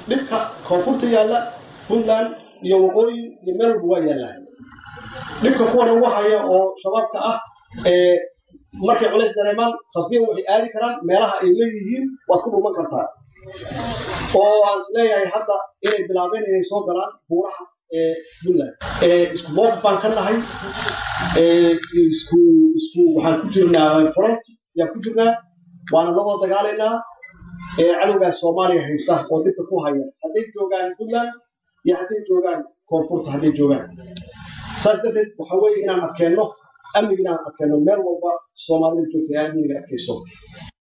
dhibka koonfurta yaalla puntland iyo waqooyi iyo meel walba waa yaallaan dhibka kuwan ugu haya oo shabaabka ah markay culays dareemaan khasbiyan waxay aadi karaan meelaha ay leeyihiin waad ku dhuman kartaa oo aan is leeyahay hadda inay bilaabeen inay soo galaan buuraha puntland isku mowqif baan ka nahay isku isku waxaan ku jirnaa front yaan ku jirnaa waana lagoo dagaalaynaa cadowgaas soomaaliya haysta oo dhibka ku haya hadday joogaan puntland iyo hadday joogaan koonfurta hadday joogaan saas darteed waxa weeye inaan adkeenno amniga inaan adkeenno meel walba soomaalida joogta ee amniga adkayso